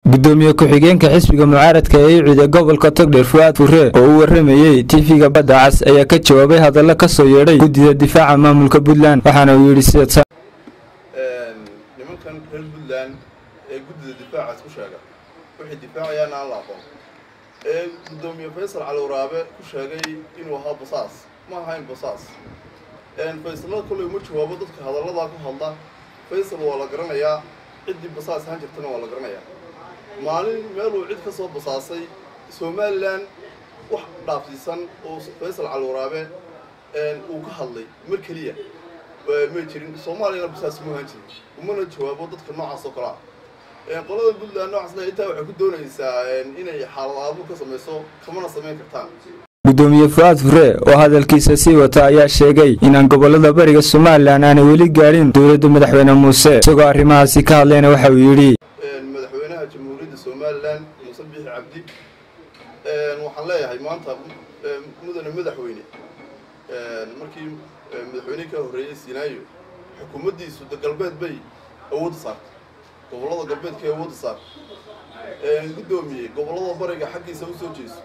gudoomiye ku-xigeenka xisbiga mucaaradka ee ciida gobolka togdheer fuaad furre oo u waramayey tiifiga badda cas ayaa ka jawaabay hadallo ka soo yeedhay guddida difaaca maamulka puntland waxaana uu yidhi sida nimankan reer puntland ee guddida difaacaas ku sheega waxay difaacayaana aan la aqoon ee guddoomiye faysal cali waraabe ku sheegay inuu ahaa basaas ma ahayn basaas faysalada kolley uma jawaabo dadka hadalladaa ku hadla faysal waa la garanayaa ciddii basaas ahaan jirtana waa la garanayaa maalin meeluu cid ka soo basaasay somalilan wax dhaafsiisan oo faysal cali waraabe uu ka hadlay mar keliya may jirin soomaaliyana basaas ma ahaan jirin umana jawaabo dadka noocaas oo kale ah qolada puntland noocaasna intaa waxay ku doonaysaa inay xaalad aabo ka samayso kamana samayn kartaan gudoomiye fuaad furre oo hadalkiisa sii wata ayaa sheegay inaan gobolada bariga somalilan aanay weli gaadhin dowladda madaxweyne muuse isagoo arrimahaasi ka hadlayna waxa uu yidhi madaxweynaha jamhuuriyadda somalilan muuse bixi cabdi waxaan leeyahay maanta mudane madaxweyne markii madaxweynihii ka horreeyey sinaayo xukuumaddiisu de galbeed bay awoodda saartay gobollada galbeedkay awoodda saartay guddoomiye gobollada bariga xaggiisa u soo jeeso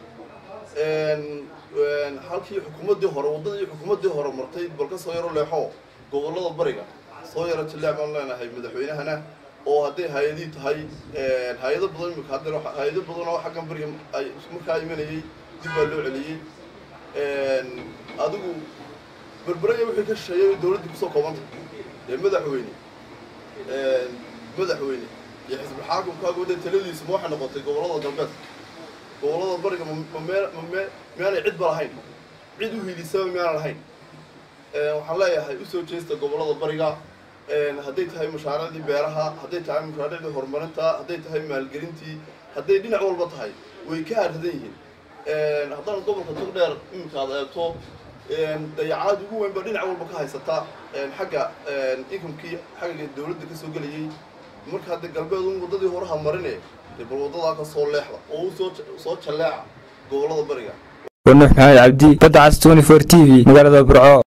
halkii xukuumaddii hore waddadii xukuumaddii hore martay bal ka soo yaro leexo gobollada bariga soo yaro jilleec baan leenahay madaxweynahana oo hadday hay-adii tahay hay-ado badan imika hadda hay-ado badan oo xaggan bariga ay markaa imanayay dib baa loo celiyey adigu berberaya wixii ka shisheeyay dowladdii kusoo koobantay dee madaxweyne madaxweyne iyo xisbul xaakumkaagu de taladiisu ma waxay noqotay gobollada galbeedka gobollada bariga miyaanay cid ba lahayn cid u hiilisaba miyaanan lahayn waxaan leeyahay usoo jeesta gobollada bariga hadday tahay mashaariicdii beeraha hadday tahay mashaariicdii horumarinta hadday tahay maalgelintii hadday dhinac walba tahay way ka harradan yihiin haddana gobolka togdheer iminka ad eegto dayacaad ugu weyn ba dhinac walba ka haysata xagga inkamkii xagga dowladda ka soo gelayay marka hadda galbeed un waddadii horaha marine dee bal waddadaa ka soo leexda oo u soo soo jalleeca gobollada bariga wanuux maxamed cabdi badda cas twenty four t v magaalada burco